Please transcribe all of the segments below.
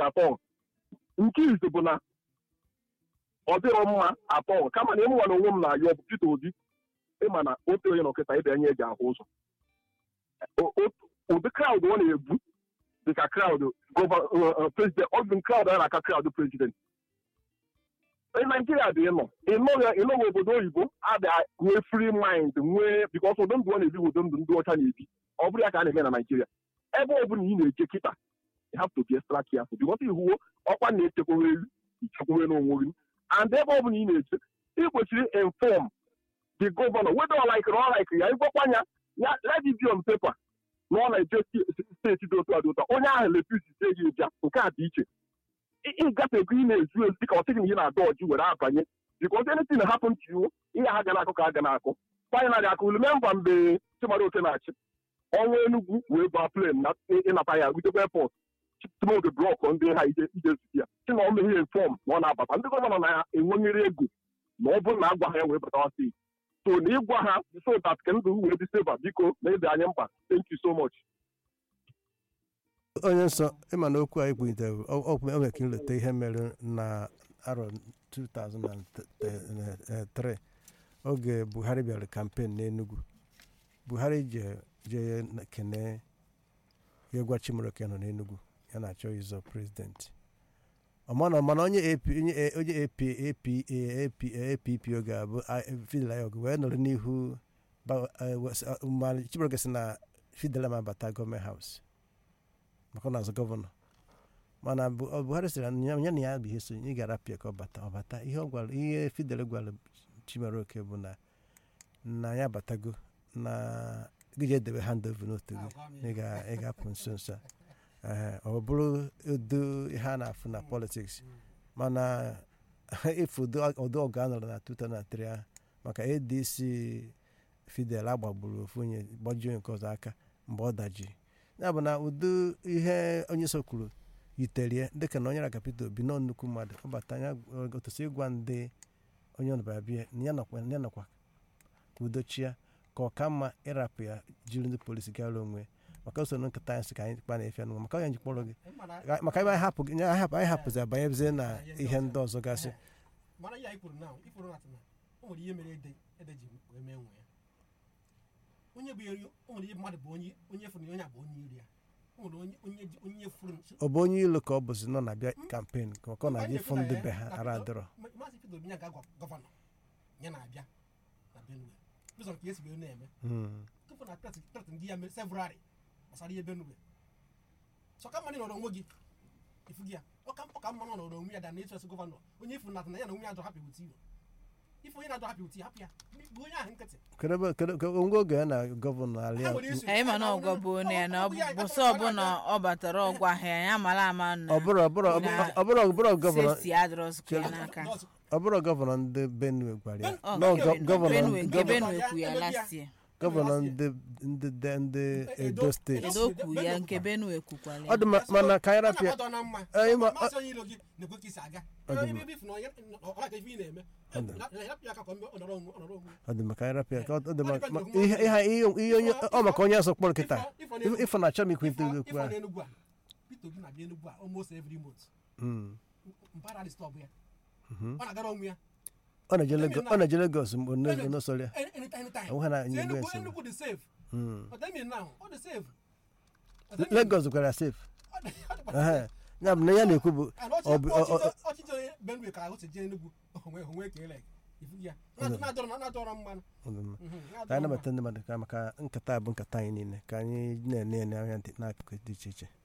atọ nke izu bụ na ọ dịrọ mma atọ kama na ịmụnwa na onwe m na-ayọ bụ Peter Obi ịma na otu onye nọkịta ibe anya eji ahụ ụzọ O- o- ụdị kraụd ọ na-ebu dịka kraụd prezident ọ bụ kraụd a na-aka kraụd prezident Ee, naijiria dị ịnọ ịnọghị ịnọghị obodo oyibo adị nwee free mind nwee bikọs ụdị ndụ ọ na-ebi bụ ụdị ndụ ndị ọcha na-ebi ọ bụrụ ya ka a na-eme na naijiria ebe ọ bụla ị na-eje kịta you have to be extra careful bikọs ihuwo ọkwa na-echekwawe elu ichekwawe n'onwe gị and ebe ọ bụla ị na-eje ị kwesịrị inform the governor whether ọ like ọ like ya ịgwakwa ya ya let it be on paper na ọ na-eje sti- steeti dị otu a dị otu a onye ahụ lepisi sie gị bịa nke a dị iche ị- ịgafego ị na-ezu ezu dịka ọ sịghị na ị na-adọ ọjị were abanye because anything that happen to you ihe ha ga na-akụ ka aga na-akụ finally akụ remember mgbe Chimara Oke na-achị ọnwa Enugu wee gbaa plen na ịnata ya rutekwa airport tumoge blọk ndị ha ije ije zute ya si na ọ meghị inform na ọ na-abata ndị gọvanọ na-enwenyere ego na ọ bụrụ na agwa ha ya wee batawa steeti so na ịgwa ha so that ka ndụ wee dị seva biko na ede anyị mkpa thank you so much onye nsọ ịma na okwu anyị kpụlitere o ka nleta ihe mere na arọ 2003 oge buhari bịara kampen n'enugu buhari je je kene ya gwa chimaroke nọ n'enugu ya na-achọ ịzọ prezidenti ọmana mana onye AP onye A- onye AP AP AP APP oge a bụ Fidel Ayog wee nọrọ n'ihu ba- eh, wes- eh, ma chimaroke sị na Fidel ma bata gọọmenti haus maka ọ na-azụ gọvanọ mana Bu- ọ buhari sịrị na ya ya na ya bụ ihe so ị ga-arapịa ka ọ bata ọ bata ihe ọ gwara ihe fidel gwara chimaroke bụ na na ya batago na gị je edebe hand over n'otu gị na ị ga- ị ga-apụ nso nso a Ehe, ọ bụrụ udo ihe a na-afụ na politiks mana ifu ụdị ọgụ a nọrọ na 2003 ahụ maka adc fidel agbagburu ofu onye gbajuo nke ọzọ aka mgbe ọ daji ya bụ na ụdị ihe onye so kwuru yiterie dịka na onye ra kapita obi nọ nnukwu mmadụ ọ bata ya otosi ịgwa ndị onye ọnụbara bịa na ya nọkwa ya nọkwa ka udochia ka ọ ka mma ịrapụ ya jiri ndị polisi gara onwe maka usoro nkịta anyị sị ka anyị kpa na-efe n'ụwa maka onye ji kpọrọ gị maka ebe anyị hapụ gị anyị hapụ anyị hapụzi abanyezie na ihe ndị ọzọ gasị mana ihe anyị kwuru na ikwuru na atụna o nwere ihe mere ede ede ji wee mee nwe ya onye bụ eri o nwere ihe mmadụ bụ onye onye furu na onye a bụ onye iri ya o nwere onye onye ji- onye furu ọ bụ onye ilu ka ọ bụzi nọ na-abịa kampen maka ọ na-abịa ịfụ ndị be ha ara adịrọ Ma- maazị Peter Obi ya ga-agwa gọvanọ ya na-abịa na Benue ụzọ nke esi wee na-eme Mm. tupu na pret pret ndị ya mere sevrarị gbasara ihe Benue so ka mmadụ nọrọ onwe gị ifu gị ya ọka ọka mma nọ nọrọ onwe ya da na ịchọsị gọvanọ onye ifu nata na ya na onwe ya dọ hapụ wute iwe ifu onye na-adọ hapụ wute hapụ ya bụ onye ahụ nkịtị kedu ebe- kedu ka ngwa oge ya na gọvanọ Ha alịa nwere isu- anyị ma na ọgwa bụ onye ya na ọ bụ bụsọ ọbụla ọ batara ọgwa ahịa ya mara ama na ọ bụrụ ọ bụrụ ọ bụrụ ọ bụrụ gọvanọ sefti adịrọzikwa ya n'aka ọ bụrụ gọvanọ ndị benue gwara ya Ọ, nọ gọ- gọvanọ Benue nke gọvanọ- Benue kwu ya last year gọvanọ ndị ndị ndị ndị edo steeti edo kwu ya nke Benue kwukwala ọ ya dị ma- mana ka anyị rapịa Ọ na-adọ na mma Anyị ma- masị onye iro gị na-ekwe ka isi aga Ọ dị ebe mma. ebe ifu na onye ọ maka ife ị na-eme hapụ ya ka ọ nọrọ onwe ọ nọrọ onwe ọ dị maka anyị rapịa ka ọ dị ma- Ọ ma- dịkwa ihe ihe ihe- ihe onye ọ maka onye ọzọ kpọrọ kịta Ifo- Ifo- ịfụ na achọ m ikwu ntụ okwu Ifo ahụ na Enugu a Peter Obi na-abịa Enugu a almost every month Mm. mpara dị stọbụ ya Mhm. ọ na-agara onwe ya ọ na-eje Lagos ọ na-eje Lagos mgbe n'osoro ya Any- anytime anytime Onwe ha na- So Igbo Enugu esi. Enugu dị safe Mm. But tell me now ọ dị safe But tell me- Lagos gwara ya safe ọ dị- ọ dịkwa Ehe. safe. ya bụ na ya na-ekwu bụ And ọ ọchịchị bụ- ọ- ọ- ọchịchị- ọchịchị onye Benue ka ahụ si jee Enugu onwe onwe ka ele ifu ya Na- na-adọrọ na-adọrọ mmanụ ọ dị mma. Mhm, ka anyị na-adọrọ nabata ndị mmadụ ka maka nkata a bụ nkata anyị niile ka anyị na-ene ene anya dị n'akụkụ dị iche iche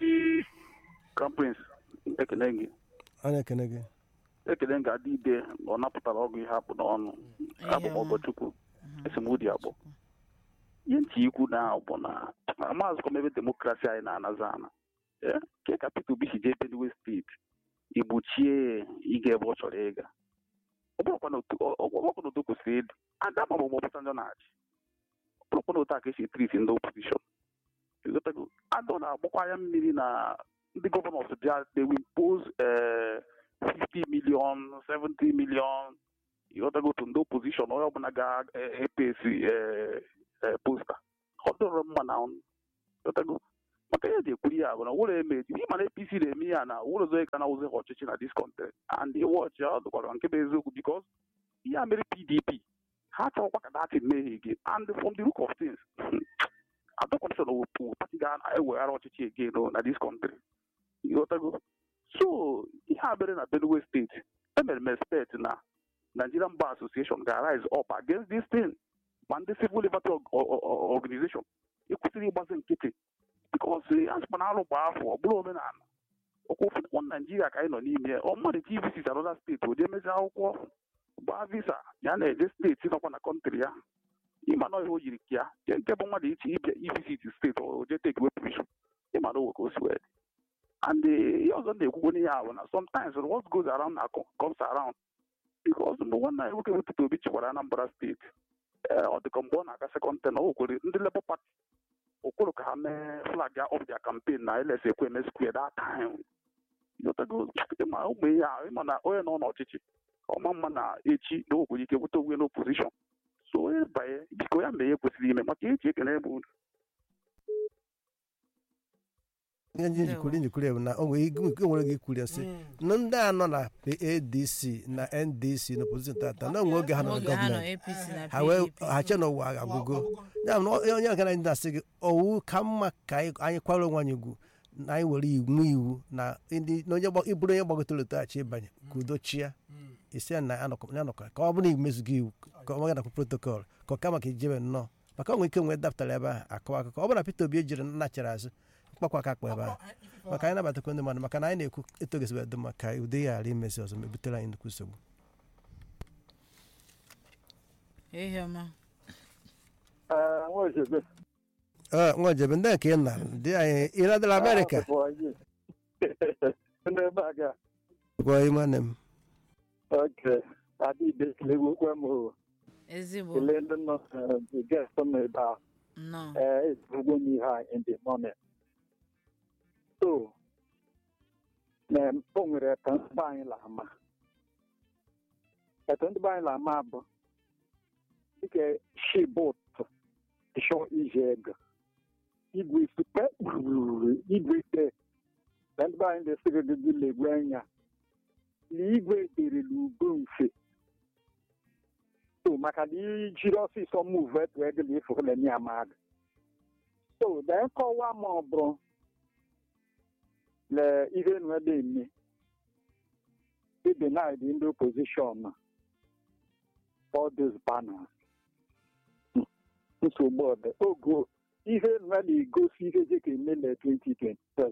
Kampins ekele gị ọ na-ekene gị ekele m ga-adị ide na ọ napụtara ọgụ ihe apụ n'ọnụ abụ m ọgọchukwu esemokwu abụọ ihe ntị ikwu na bụ na na maazị kọm ebe demokrasi anyị na-anazi ana ee, ke ka Peter Obi si jee Benue steeti igbochie ịga ebe ọ chọrọ ịga ọ bụrụkwa na otu- ọ- ọ- ọ bụrụkwa na otu o kwesịrị ịdị aga ma ọ bụ ọbụcha ndị na-achị ọ bụrụkwa na otu a ka esi etriti ndị opozishọn ịghọtago adọ na-agbakwa anya mmiri na ndị gọvanọs bịa they will impose eh, 50 million 70 million ịghọtago otu ndị opozishọn onye ọbụla ga-epesi posta ọ dọrọ mma na ọnụ ịghọtago maka ihe ji ekwuru ya bụ na ụlọ emeji ị mana apc na-eme ya na ụlọ ọzọ ka na ụzọ ọchịchị na dis country and wọchị ọ dụkwara nke bụ eziokwu bikos ihe a mere pdp ha chọrọkwa ka datin mehie gị and from the look of things adọkọmshọn wepụ pati ga-eweghara ọchịchị again na dis country ịghọtago so ihe a mere na benue steeti emere m expect na nigerian bar association ga-arise up against this thing ma ndị civil liberty organization ekwesịrị ịgbazi nkịtị bikos asịkwa na alụ gba afọ ọ bụrụ omenala ọkwa ụfọdụ naijiria ka anyị nọ n'ime ọ mmadụ ka ivisit anoda steeti o jee mezi akwụkwọ gbaa visa ya na-eje steeti nọkwa na kọntrị ya ịma na ihe o yiri ka ya nke nke bụ mmadụ iche ịbịa ivisit steeti o jee take away permission ịma na owe ka o si wee and ihe ọzọ na-ekwukwo n'ihe ahụ na sometimes what goes around na comes around because mgbe nwanne anyị nwoke wetụta obi chikwara anambra steeti ee ọ dịka mgbe ọ na-aga sekọnd ten o kwere ndị Labour Party okwuru ka ha mee flag ya of their campaign na ls ekweme square that time yotago ịma ụmụ ihe ahụ ịma na onye nọ n'ọchịchị ọma mma na echi na o nwere ike nweta onwe n'opozishọn so onye banye biko ya mee ihe kwesịrị ime maka eji ekele bụ ihe ndị njikwuru njikwuru bụ na o nwere ike nwere gị ikwuru sị na ndị a nọ na adc na ndc na opozishọn tata na onwe oge ha nọ na Oge ha nọ gọọmenti APC na ha wee PDP. ha che na ụwa agwụgo ya bụ na onye onye ọgana ndị na-asị gị owu ka mma ka anyị anyị kwara onwe anyị ugwu na anyị were iwu iwu na ndị na onye gba- ịbụrụ onye gbagotara otoghachi ịbanye ka udo chia isi ya na ya nọkọ ya nọkọ ka ọ bụrụ na imezugo iwu ka ọ nakwa protokọl ka ọ kama ka ijebe nnọọ maka onwe ike nwee dapụtara ebe ahụ akọwa akụkọ ọ bụrụ na Peter Obi ejiri nnachara azụ mkpakwa aka akpa ebe ahụ maka anyị nabatakwa ndị mmadụ maka na anyị na-ekwu etogesibe dị mma ka ụdị ya ghara imezi ọzọ ma ebutere anyị nnukwu nsogbu Ihe ọma. Nwachebe. Ee, nwa jebe ndị nke ị na dị anyị ịradịla Amerịka Ndị ebe a ga gwa ime nne m oke adịbe kelegokwe m o. Ezigbo. kelee ndị nọ the guest nọ ebe a Nnọọ. ee ezigbo m ihe a in the morning so na o nwere eto ndị be anyị la-ama eto ndị be anyị la-ama bụ dịka shi bụtụ ịchọ iji ego igwe supe gburugburu igwe ite na ndị be anyị na-esiri gị legwe anya na igwe dere n'ugo mfe so maka na ijiri ọsịsọ muvu etu edela ifụla ya mmadụ so dee nkọwa ma ọ bụrụ le ihe nwere eme idenid ndị opposition all those banners nsogbu ọdị ogo ihe nwere egosi ihe dịka eme na 2027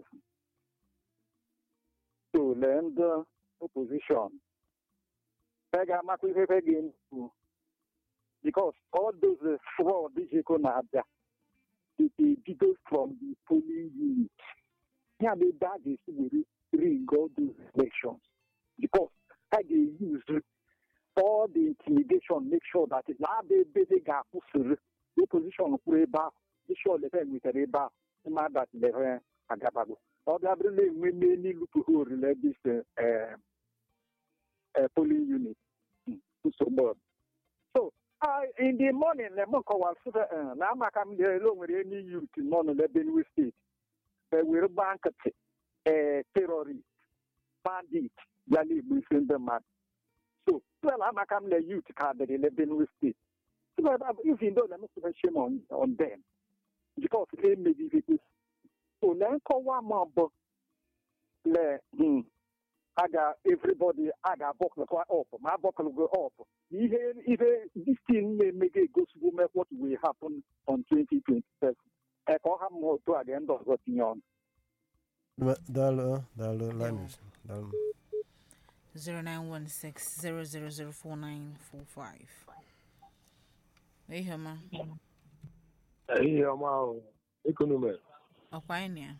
so lee ndị opposition e ga-amakwa ihe e ga-eme because all those fraud jiko na-abịa it bido from the polling unit ya bụ ebe a ga-esi were ring all those elections because ha ga-use all the intimidation make sure that na-aba ebe dị ga-akwụsịrị opposition kwuru ebe ahụ bishọp lefe nwetara ebe ahụ ịma that lefe agabago ọ bịa bụrụ na enwe n'elu lupuhu orile this uh, uh, polling unit nsogbu ọ dị. so uh, in the morning na m kọwara sị uh, na amaka m lere o nwere enyi youth nọ na Benue steeti ewere gbaa nkịtị ee terrorist bandit ya na-egbu isi ndị mmadụ so well amaka m le youth ka dịrị na Benue steeti even though na m sịrị shame on, on them because ha emeghị ihe kwesịrị so na nkọwa ma bụ le hmm, a ga everybody a ga-abọkụlụkwa up ma abọkụlụgo up ihe ihe this thing na-eme ga-egosigo me what will happen on 2027 ee ka ọ ha mma otu a ga ndị ọzọ tinye ọnụ daalụ daalụ linus daalụ 0916 Ihe ọma. ihe ọma ahụ ekonomi Ọkwa anyị na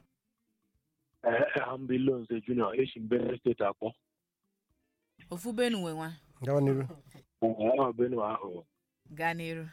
ya. hambi loans junior eshi mbere steeti akpọ Ofu Benue nwa. gawa n'iru ahụ benue ahụ Gaa n'iru.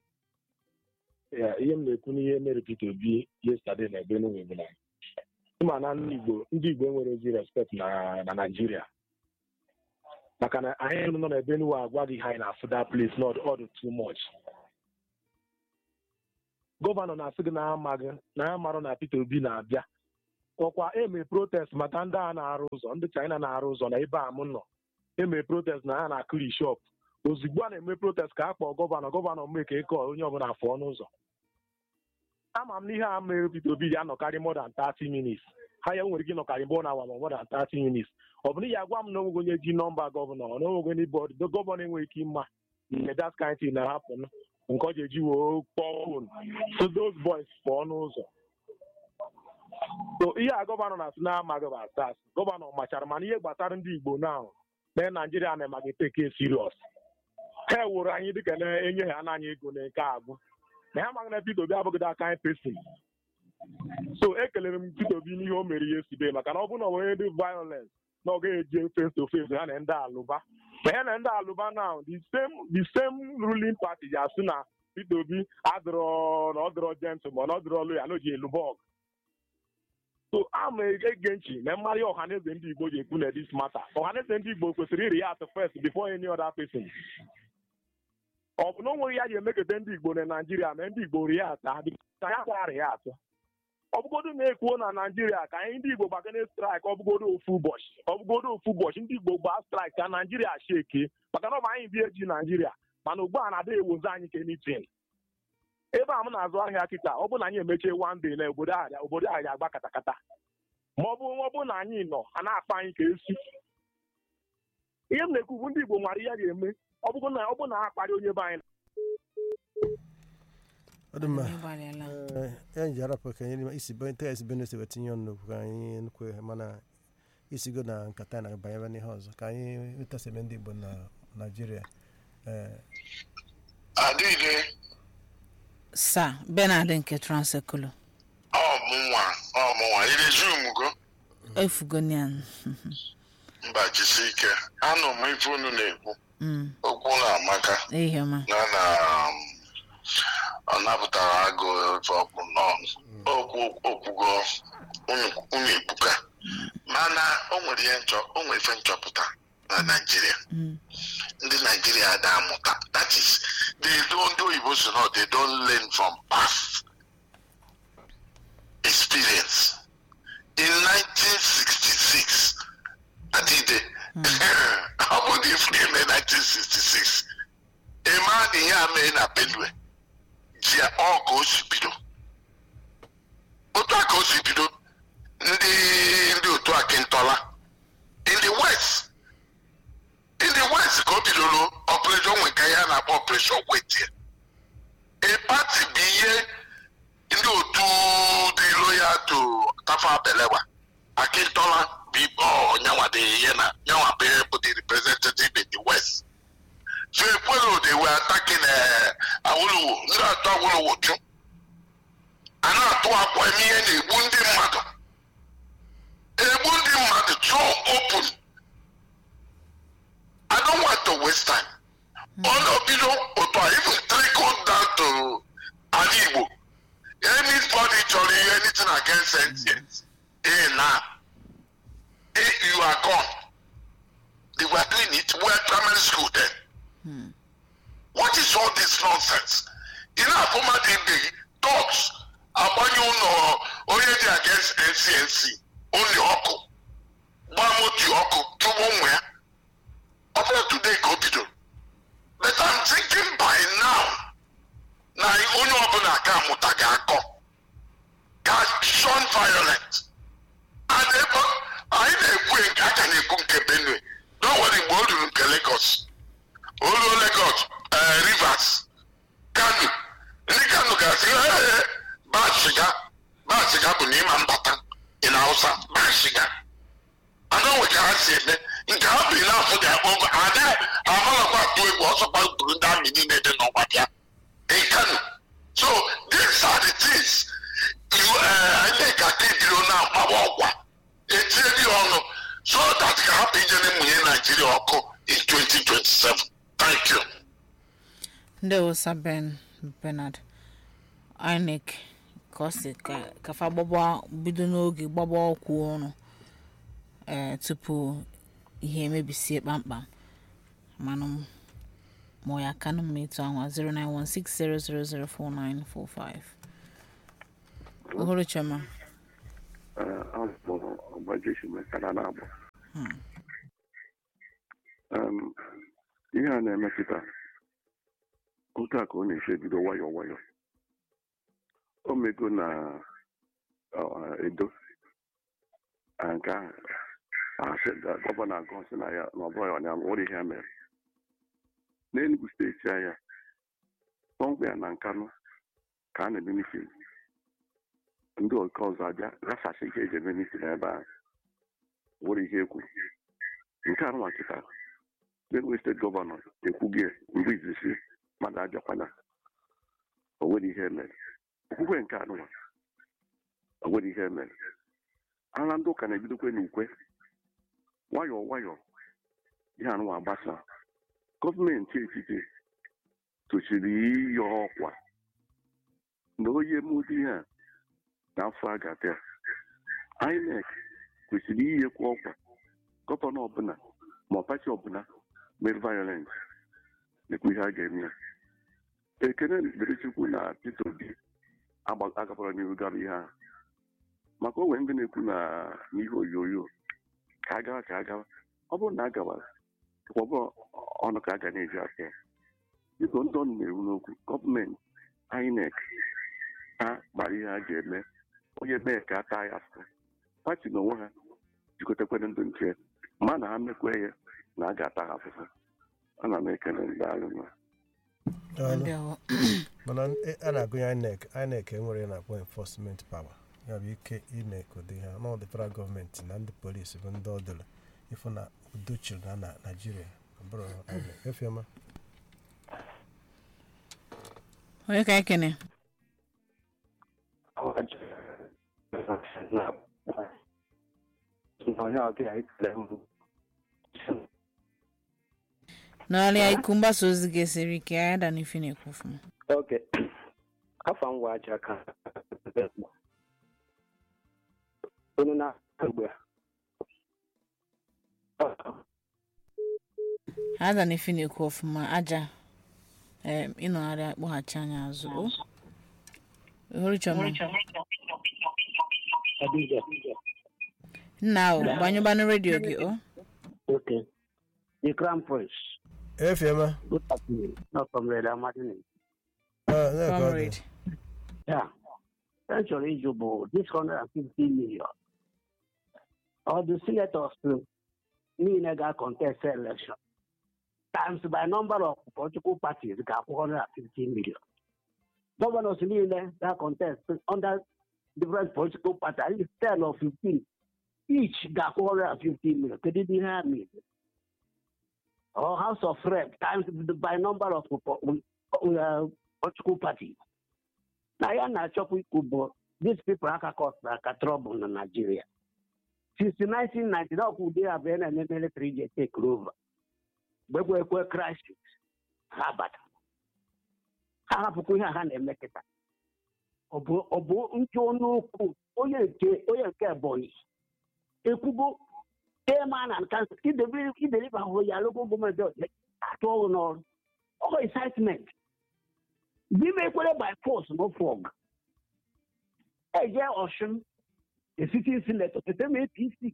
ya ihe m na-ekwu n'ihe mere Peter Obi yesterday na benue bụ na ịma na ndị igbo ndị igbo enwere ezi respect na na naijiria maka na anyị nọ na benue agwaghị ha anyị na-afụ that place not all too much gọvanọ na-asị gị na ya amaghị na ya marụ na Peter Obi na-abịa ọkwa eme protest maka ndị a na-arụ ụzọ ndị China na-arụ ụzọ na ebe a m nọ eme protest na ha na-akụri shop ozugbo a na-eme protest ka a kpọọ gọvanọ gọvanọ mee ka ịkọ onye ọbụla fụọ n'ụzọ ama m n'ihe a mere Peter Obi ya anọkarị more than 30 minutes ha ya nwere ike ịnọkarị mbụ na awa ma more than 30 minutes ọ bụ na ya gwa m na onwego onye ji nọmba gọvanọ na onwego onye bọd gọvanọ enweghị ike ịma mgbe that kind thing na-ahapụ nke ọ ga-eji wee kpọọ fon so those boys pụọ n'ụzọ so ihe a gọvanọ na-asị na amaghị bụ asas gọvanọ machara mana ihe gbasara ndị Igbo na na Naijiria na-emaghị teke serious ha ewuru anyị dịka na-enye ha n'anya ego na nke agwụ na ha amaghị na Peter Obi abụghị that kind person so ekelere m Peter Obi n'ihe o mere ihe sibe maka na ọ bụrụ na onye dị violence na ọ gaghị eji face to face ha na ndị alụba ma ya na ndị alụba now the same the same ruling party ji asị na Peter Obi adịrọ na ọ dịrọ gentleman na ọ dịrọ loyal na o ji eluba ọgụ so ama ege nchi na mmarị ọhaneze ndị Igbo ji ekwu na this matter ọhaneze ndị Igbo kwesịrị iri ya at first before any other person ọ bụ na onweghị ya ji emekete ndị Igbo na Naijiria ma ndị Igbo rie ata ka ya kwara ya atọ ọ bụgodo na-ekwuo na Naijiria ka anyị ndị Igbo gbagana straik ọ bụgodo ofu ụbọchị ọ bụgodo ofu ụbọchị ndị Igbo gbaa straik ka Naijiria sheke maka na ọ bụ anyị bi eji Naijiria mana ugbu a na-ada ewozi anyị ka anything ebe a m na-azụ ahịa kịta ọ bụ na anyị emechie one day na obodo ahịa obodo ahịa agba katakata ma ọ bụ ọ bụ na anyị nọ a na-akpa anyị ka esi ihe m na-ekwu bụ ndị Igbo nwara ihe ga-eme ọ bụgo na ọ bụ na ha akparị onye be anyị ọ dị mma ịgbalịala ee ya ji arapụ ka anyị isi nta esi benue wee tinye ọnụ n'okwu ka anyị nkwe mana isigo na nkata na banyere n'ihe ọzọ ka anyị wetasebe ndị igbo na naijiria ee adịghị sa benard nke transekulu ọmụnwa ọmụnwa irezumu go efugonian mba jisi ike anụ m ife unu na-ekwu okwu na-amaka ihe ọma na na um, ọ napụtara agụ ife ọkụ n'ọnụ okwu okwugo unu unu ekwuka mana o nwere ihe nchọ o nwere ife nchọpụta na naijiria ndị naijiria da amụta that is they don't ndị oyibo so no they don't learn from past experience in 1966 adịde ọ bụ dị ifuru eme 1966 eme a na ihe a mee na benue ji ọ ka o si bido otu a ka o si bido ndị ndị otu akịntọla in the west in the west ka o bidoro operation nwe ka ya na-akpọ operation wetie a party bụ ihe ndị otu dị loyal to tafa belewa akịntọla bụ ọnyanwa dị ihe na nyanwa bụ bụ the representative in the west so ekwero they were attacking uh, awolowo ndị atụ awolowo chụ a na-atụ akwa eme ihe na-egbu ndị mmadụ egbu ndị mmadụ tụọ open I don't want to waste time. All of you know, otu a even trickle down to ala Igbo. Anybody chọrọ ihe anything against sentience, eh na, eh you are gone. They were doing it. We were primary school then. What is all this nonsense? In our former day, talks agbanye ụlọ onye dị against NCNC, onye ọkụ, gbaa motu ọkụ, tụgbu nwa ya. Ọ bụrụ today ka o bidoro. But I'm thinking by now na onye ọbụla ka amụta ga-akọ ga shun violent. And ebe anyị na-ekwu nke aka na-ekwu nke Benue n'onwere mgbe o ruru nke Lagos. O ruo Lagos, eh, Rivers, Kano. Ndị Kano ga-asị "Ee, baa shiga baa shiga bụ na ịma mbata ị na Hausa baa shiga. Anọ nwe ka ha si eme nke ha bi n'afọ dị akpọ ada amalakwa atụ egwu ọsọkwa buru ndị amị niile dị n'ọgba bịa in Kano. So these are the things you anyị ka ka ebiro na-agbawa ọgwa etinye gị ọnụ so that ka hapụ ije na-emunye Naijiria ọkụ in 2027. Thank you. ndị wosa ben benard inec ka ọ sị ka kafa gbagba bido n'oge gbagba ọkwụ ọrụ ee tupu ihe emebisie kpamkpam manụ m ma ọ ya kanụ m etu ahụ 09160004945 uhuru choma afọ ọgbajeshi mekana na-abụ Hmm. Um, ihe a na-emepụta otu a ka ọ na-esi ebido nwayọọ nwayọọ o mego na uh, edo Ah, nke ahụ asị ga- gọvanọ agụ sị na ya na ọ bụghị ọnya nwere ihe ya mere n'enugu steeti ahịa kpọmkwem na nkanụ ka a na-eme mitin ndị nke ọzọ abịa ghasasị ihe eji eme mitin ebe ahụ nwere ihe ekwu nke a nwa kịta benue steeti gọvanọ ekwughị mgbe izizi mmadụ abịakwana o nwere ihe emere okwukwe nke anụwa o nwere ihe emere ara ndị ụka na-ebidokwe n'ukwe nwayọọ nwayọọ ihe anụwa agbasa gọọmenti etiti tochiri iyi ọkwa na onye mụdi ihe a n'afọ a ga-abịa inec kwesịrị inyekwa ọkwa gọvanọ ọbụla ma pati ọbụla mere violence nekwa ihe a ga-eme ya ekene dịrị chukwu na peter obi agba- agabara n'ihu gara ihe ahụ maka onwe ndị na-ekwu na n'ihe onyonyo ka a gawa ka a gawa ọ bụrụ na a gawara ọ bụ ọnụ ka a ga na-eji aka ya biko ndị ọnụ na-ewu n'okwu gọọmenti inec ha gbara ihe a ga-eme onye mee ka a taa ya afọ pati na onwe ha jikọtakwere ndụ nke ma na ha mekwe ya na a ga-ata ha afụfụ ana m ekele ndị agha Daalụ. ndewo mana e- a na-agụnye inec inec enwere na-akpọ enforcement power ya bụ ike ime ka ụdị ha na ọdịfara gọọmenti na ndị polisi bụ ndị ọdịla ịfụ na udo chịrị na na naijiria ọ bụrụ INEC. efioma onye ka ekene n'ọrịa iku mgbasa ozi ga-esiri ike ya da n'ife na-ekwu ọfụma oke afọ ngwa aja ka unu na mgbe ha da n'ife na-ekwu ọfụma aja em, ịnọgharị akpọghachi anya azụ o uhuru choma nna ahụ gbanyụbanụ redio gị o oke the crown prince efioma good afternoon not from red amadini Ah, na-ekwe ọ dị. comrade yeah central issue bụ this 150 million ọ the senators niile ga-contest election times by number of political parties ga-akwụ 150 million governors niile ga-contest under different political parties at least 10 or 15 each ga-akwụ 150 million kedu ihe ha mere or house of rep times by number of uh, political parties na ya na-achọkwa ikwu bụ these people aka kọsara aka trouble na Nigeria since 1990 ọkwa ụdị abụọ na-eme military ji take over mgbe ekwe ekwe crisis ha bata ha hapụkwa ihe a ha na-eme kịta ọ bụ ọ bụ nke n'okwu onye nke onye nke Ebonyi ekwugo tema na nka ideliba ahụ ya local gọọmenti atụ ọrụ n'ọrụ ọkụ incitement N'ime ekwere by force no fog. Eje Ọshụn, the sitting senator, tete m APC.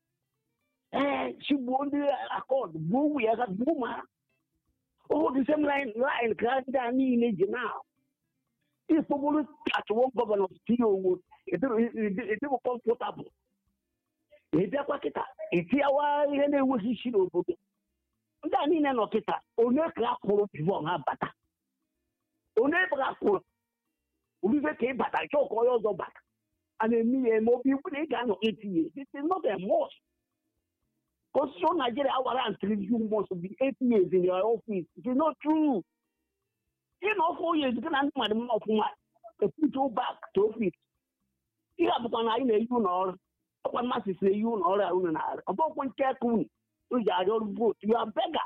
Ee, chigbuo ndị akọd, gbuo ụmụ ya, gbuo ụmụ ha. Oh, the same line, line ka ndị a niile ji na. Ikpogburu atụwo gọvanọ tinye owo, edịbụ kọmfọtabụl. Ịbịakwa kịta, etiyawa ihe na-enweghị isi n'obodo. Ndị a niile nọ kịta, onye ka a kwụrụ bivọ ha bata. onye bara kwụrụ obibe ka ị bata chọọ ka onye ọzọ bata a na-eme ya eme obi ikwu na ị ga-anọ etinye this is not a must constitution Nigeria warrant review must be eight years in your office it is not true ị na four years gị na ndị mmadụ mma ọfụma put you back to office ị ga-abụkwa na anyị na-eyi ụlọ ọrụ ọkwa mmasị si na-eyi ụlọ ọrụ a unu na-arụ ọ bụkwa nke aka unu unu ji arịọ ọrụ vote you are beggar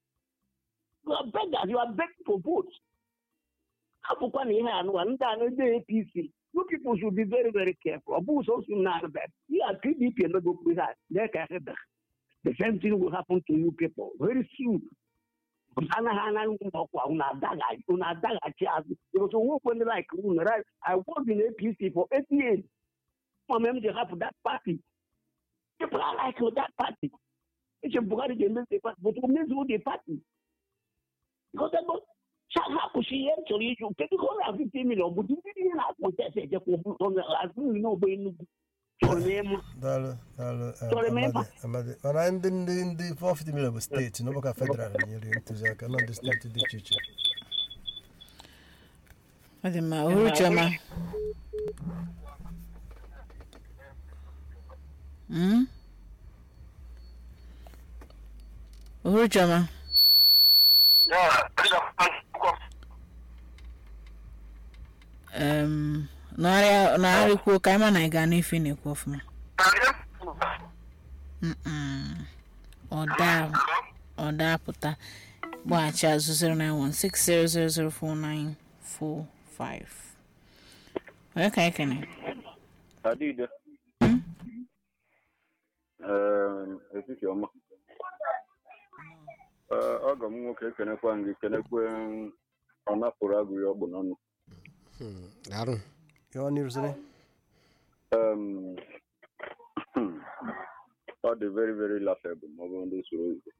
you are beggars you are begging for votes hapụkwa na ihe anụwa ndị a ndị apc you people should be very very careful ọ bụghị sọsọ m na-arụbe ihe a pdp emegokwu ihe a dee ka ebe the same thing will happen to you people very soon anaghị anaghị ụlọ ọkwa unu adaghachi unu adaghachi azụ because onwekwe ndị like unu right i worked in apc for eight years mama m ji hapụ that party people are like that party eche buhari ga-emezi the party but o mezuo the party because ebe hapụchi ihe m chọrọ iju kedu ka ọ na-afite milion bụ ndị ihe na-akpụ tese ejekwa azụ nri n'ogbe enugwu chọrọ m ịma daalụ daalụ eh, Sorry, Amadi, member. Amadi. mana ndị ndị ndị 450 million bụ steeti n'ụbọka federal nyere ntụziaka nọ ndị steeti dị iche iche ọ dị mma uruchioma Mm? uruchioma um, nọgharịkwuo ka anyị ma na anyị gaa n'ife ị na-ekwu ọfụma Mm-mm. ọ daa ọ daa pụta gbaghachi azụ 09160004945 onye ka anyị kene Adide. Etiti ọma. Ee, ọgọ m nwoke ekenekwa gị kenekwe ọ napụrụ agụghị ọgbụ n'ọnụ. Darụ. ya ọ n'irzire Um, ọ dị very very laughable ma ọ bụrụ ndị soro oyibo.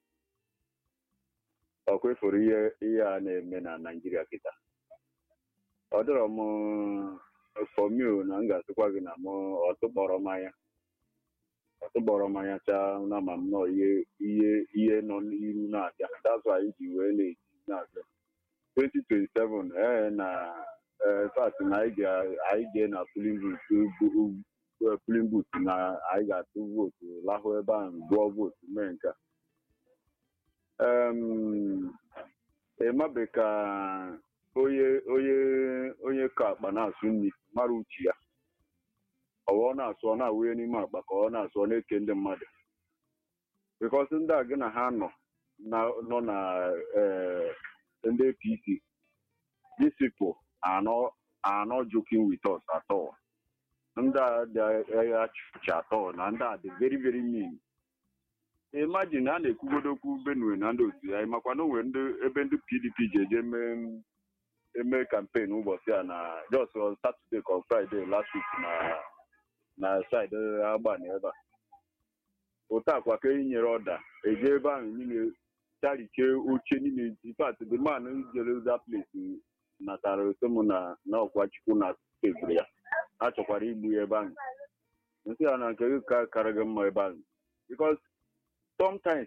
Ọkwa eforo ihe ihe a na-eme na Naịjirịa kịta. Ọ dịrọ m fọmil na m ga-asịkwa gị na m ọtụkpọrọ mmanya ọtụkpọrọ mmanya chaa na ma m nọ ihe ihe ihe nọ n'iru na-abịa that's why ji wee na-eji na-abịa 2027 ee na ee fat na anyị ga- anyị jee na polin booth bu- bu- polin booth na anyị ga-atụ vootu lahụ ebe ahụ gụọ vootu mee nke a. Em, ịmabe ka onye onye onye ka akpa na-asụ nri mara uche ya ọwa ọ na-asụ ọ na-awụnye n'ime akpa ka ọ na-asụ ọ na-eke ndị mmadụ bikọs ndị a gị na ha nọ na- nọ na eh, ndị apc these people are not are not joking with us at all ndị a dị achịcha at all na ndị a dị very very mean imagine a na-ekwugodo okwu benue na ndị otu ya ịmakwa na o nwere ndị ebe ndị pdp ji eje mee eme kampen ụbọchị a na just on Saturday ka on Friday last week na na side agbani ebe a otu akwa ka e nyere ọda eje ebe ahụ niile charike oche niile in fact the man jere that place natara otom na na ọkwa chukwu na tebụl ya a chọkwara igbu ya ebe ahụ nsị ya na nke gị ka kara gị mma ebe ahụ because sometimes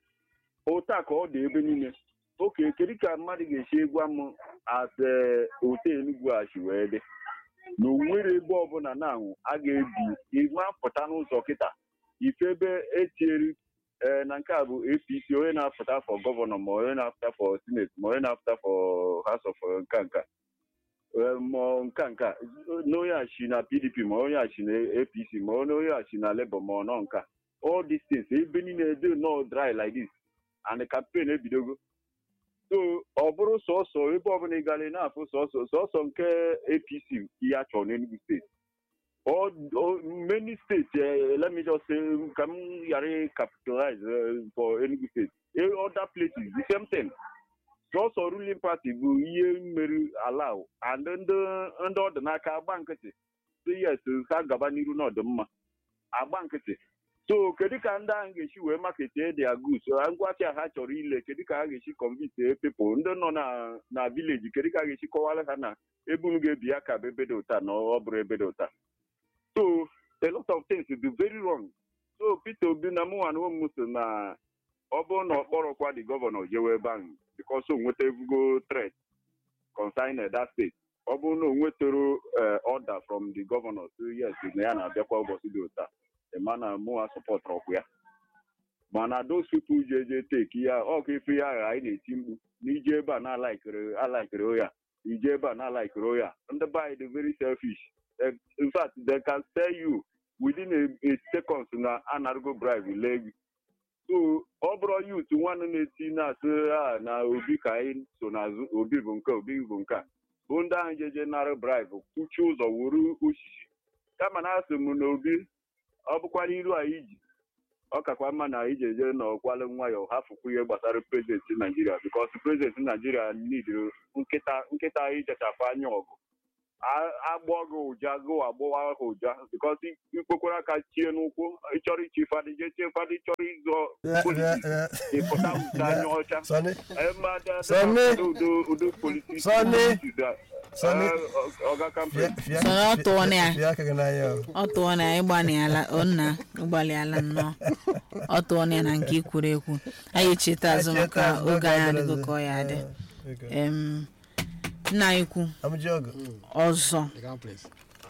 otu a ka ọ dị ebe niile oke kedu ka mmadụ ga-esi gwa m ase ote enugwu a si wee dị na onwere ebe ọbụla na-anwụ a ga-ebi ịma pụta n'ụzọ kịta ife ebe etinyere ee na nke a bụ apc onye na-apụta fọ gọvanọ ma onye na-apụta fọ sineti ma onye na-apụta fọ house of nka nka Ee, ma nka nka na onye a si na pdp ma onye a si na apc ma onye a si na labour ma ọ nọ nka all these things ebe niile dị nọ dry like this and the campaign ebidogo so ọ bụrụ sọsọ ebe ọbụla ị gara ị na-afụ sọsọ sọsọ nke apc ihe a chọrọ n'enugu steeti all, all many states uh, let me just say ka m ghara capitalize uh, for enugu state Eh, other places the same thing sọsọ ruling party bụ ihe mmeri allow and ndị ndị ọdịnaka agba nkịtị so yes ha gaba n'iru n'ọdịmma agba nkịtị so kedu ka ndị ahụ ga-esi wee maketie dia goods ngwacha ha chọrọ ile kedu ka ha ga-esi convince people ndị nọ na na village kedu ka ha ga-esi kọwara ha na ebe unu ga-ebi ya ka bụ ebe dị ụta na ọ bụrụ ebe dị ụta so a lot of things dị very wrong so peter obi na mụnwa na ụmụ so na ọ bụrụ na ọ kpọrọkwa the gọvanọ jewe ebe ahụ because o nweta ebugo threat concerning that state ọ bụrụ na o nwetara eh, order from the governor so yes na ya na-abịakwa ụbọchị dị ụta ịma na mụnwa sọpọtụrụ ọkụ ya mana those people ji eje teki ya ọkụ ife ya agha anyị na-eti mkpu na ije ebe a na-alaikiri alaikiri oya ije ebe a na-alaikiri oya ndị be anyị dị very selfish Eh, in fact they can tell you within a, a seconds na anargo bribe lee gị so ọ bụrụ yut nwanne na-eti na-asị a na obi ka anyị so n'azụ obi bụ nke obi bụ nke a bụ ndị ahụ jeje nara bribe kwuchie ụzọ wuru osisi kama na asị m na obi ọ bụkwa n'iru anyị ji ọ kakwa mma na ije je n'ọkwalụ nwayọ hafụkwu ihe gbasara prezidenti naijiria bikos prezidenti naijiria nidiri nkịta nkịta ijechapụ anya ọgụ A- agbụọ gị ụja gụ agbụwa ha ụja bikos ikpokwara aka chie n'ụkwụ ịchọrọ ichi fadị je chie fadị chọrọ ịzọ politiks ịpụta ụta anya ọcha Sonny, Eh, ma da- da- Sonny. udo udo politiks Sonny. Sonny. ọga kampen fịa- fịa- Sonny, ọ tụọ na ya. fịa aka gị n'anya o. ọ tụọ na ịgbalịala onna ịgbalịala nnọọ ọ tụọ na ya na nke ikwuru ekwu anyị echeta azụ maka Echeta azụ oge anyị n'oge adịgo adịrọzi. ka ọ ya adị Eh, okay. Em, nna anyị kwu Amụji ọgụ. ọzọ The ground place.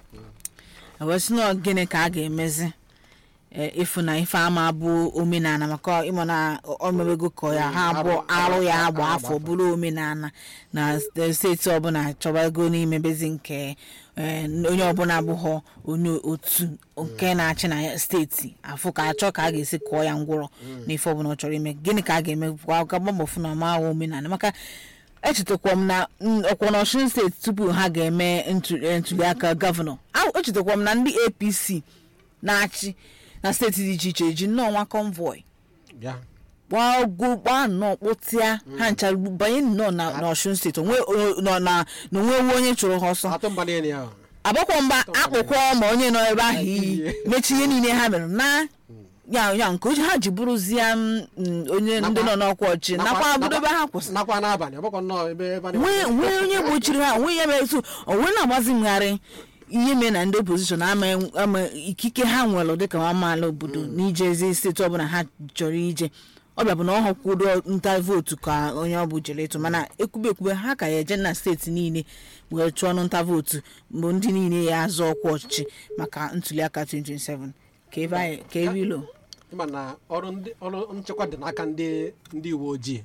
ewesị na gịnị ka a ga-emezi eh, ịfụ na ife ama bụ omenala maka ịma na omebego ka ya ha abụọ arụ ya agba afọ bụrụ omenala na steeti ọbụla chọbago n'imebezi nke eh, onye ọbụla abụghọ onye otu nke na-achị na steeti afụ ka achọ ka a ga-esi kụọ ya ngwụrọ n'ife ọbụla ọ chọrọ ime gịnị ka a ga-eme kwa ka gbambọfụ na ma ahụ omenala maka echetakwa m na mm, ọkwa na Ọshun steeti tupu ha ga-eme ntu- eh, ntuliaka gọvanọ ahụ echetakwa m na ndị apc na-achị na steeti dị iche iche eji nnọọ nwa convoy Bịa. gbaa ogwu gbaa nnọọ kpụtịa ha ncha banye nnọọ na na Ọshun steeti onwe o- nọ na na onwewu onye chụrụ ha ọsọ Atụ mba niile ya. agbakwa mba akpụkwa ma onye nọ ebe ahụ iyi mechi ihe niile ha mere na ya ya nke oji ha ji bụrụzie m, mm, onye ndị nọ n'ọkwa ọchị nakwa obodo ebe ha kwụsị Nakwa n'abalị, ọ bụkwa nnọọ ebe ebe a na- nwee nwee onye gbochiri ha nwee ya mere etu onwe na-agbazi ngharị ihe mee na ndị opozishọn ama ama ikike ha nwere dịka amaala obodo n'ijezi steeti ọbụla ha chọrọ ije ọbịa bụ na ọ họkwudo nta vootu ka onye ọ bụ jere ịtụ mana ekwube ekwube ha ka ya eje na steeti niile wee chụọ ọnụ nta vootu mgbe ndị niile ya azọ ọkwa ọchịchị maka ntuliaka 2027 ka ebe anyị ka ebe ilo ịma na ọrụ ndị ọrụ nchekwa dị n'aka ndị ndị uwe ojii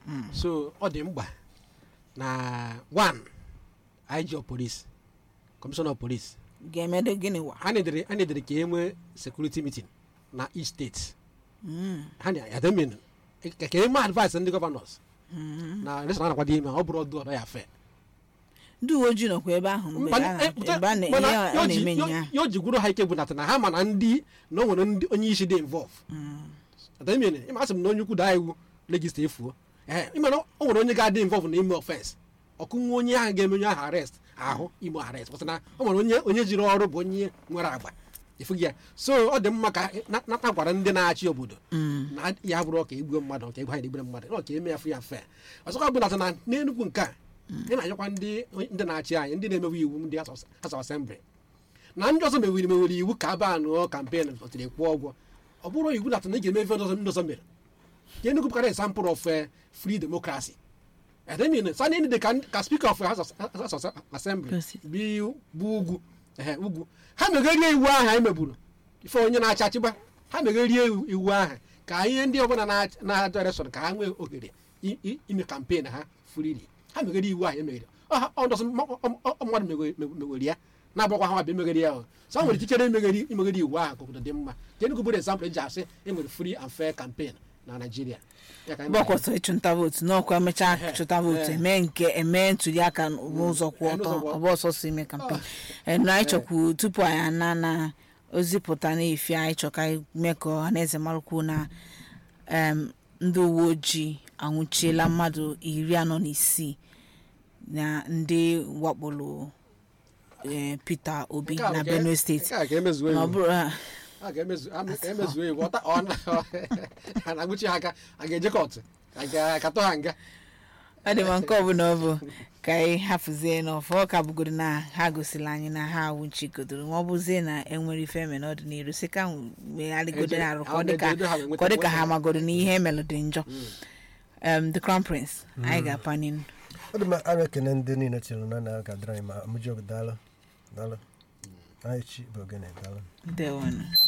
so ọ dị mkpa na one IG of police commissioner of police ga-emedo gịnị wa ha nedere ha nedere ka e nwee security meeting na each state ha na yademin ka ka e mee advice ndị gọvanọs na election a na-akwado ime ọ bụrụ ọdụ ọdọ ya fe ndị uwe ojii nọkwa ebe ahụ mgbe a na- ebe a na- Mana ihe a ya o ji- na-eme ya- nya ya o ji gwuru ha ike gwunata na ha ma na ndị na o nwere ndị onye isi dị involve adamine ịma asị m na onye ukwu daa iwu legista efuo ee ịma na o nwere onye ga-adị involve na ime offense ọkụnwe onye ahụ ga-eme onye ahụ arrest ahụ ime arrest pụta na o nwere onye onye jiri ọrụ bụ onye nwere agba ịfụghị ya so ọ dị mma ka na- nata gwara ndị na-achị obodo na ya bụrụ ka egbuo mmadụ ka egwu ha na-egbure mmadụ na ka eme ya fụ ya mfe ọzọkwa bụ nata na n'enugwu nke a ị na-anyakwa ndị ndị na-achị anyị ndị na-emewe iwu ndị House of- House of Assembly na ndị ọzọ mewiri mewere iwu ka a baa nụọ kampen ọtiri kwụọ ụgwọ ọ bụrụ iwu na na ị ga-eme ife ndị ọzọ ndị ọzọ mere ka Enugu bụkara example of eh, free democracy edemin sani dị ka ka speaker of House of- House of Assembly bi bụ ugwu ehe ugwu ha megherie iwu ahụ anyị megburu ife onye na-achị achịgba ha megherie iwu iwu ahụ ka ihe ndị ọbụla na- na-ajọ election ka ha nwee ohere i- i- ime kampen ha frili ha meghere iwu ahụ emeghere Ọ ha- ọ ndọsị mma- ọ- ọ- ọ mmadụ meghe- meghe- megheri ya na-agbakwa ha bịa emeghere ya ahụ so ha nwere ikikere imegheri imegheri iwu ahụ ka obodo dị mma ka Enugu bụrụ example eji asị enwere free and fair campaign na Nigeria Ya ka anyị mgbe ọkwọsọ ịchụnta vootu n'ọkwa emechaa chụta vootu eme nke eme ntụliaka n'ụzọ kwụ ọtọ n'ụzọ kwụ- ọ bụ ọsọsọ ime kampen na anyị chọkwu tupu anyị ana na ozipụta na-efi anyị chọ ka anyị mee ka ọha na eze marakwu na em, ndị uwe ojii anwụchiela mmadụ iri anọ na isii na ndị wakporo eh, Peter Obi Nke a bụ na ka- Benue steeti nke a ka emezuo na ọ iwu. bụrụ ah, a ga-emezu a ga-emezuo iwu ọta ọ na a na-agụchi ha aka a ga-eje kọtụ a ga-akatọ ha nga ọ dị ma nke ọbụla ọ bụ ka anyị hafụzie n'ọfọ ọ ka bụgoro na ha gosiri anyị na ha awụchigodoro ma ọ bụzie na enwere ife eme n'ọdịnihu si ka megharịgodo arụ ka ọ dị ka ka ọ dị ka ha magoro na ihe emelụ dị njọ Em, the crown prince anyị ga-apanye nụ. ọ dị mma a na-ekene ndị niile chere na na ga-adịrị anyị ma amụji ọgụ daalụ daalụ anyị chi bụ ogene daalụ ndewonụ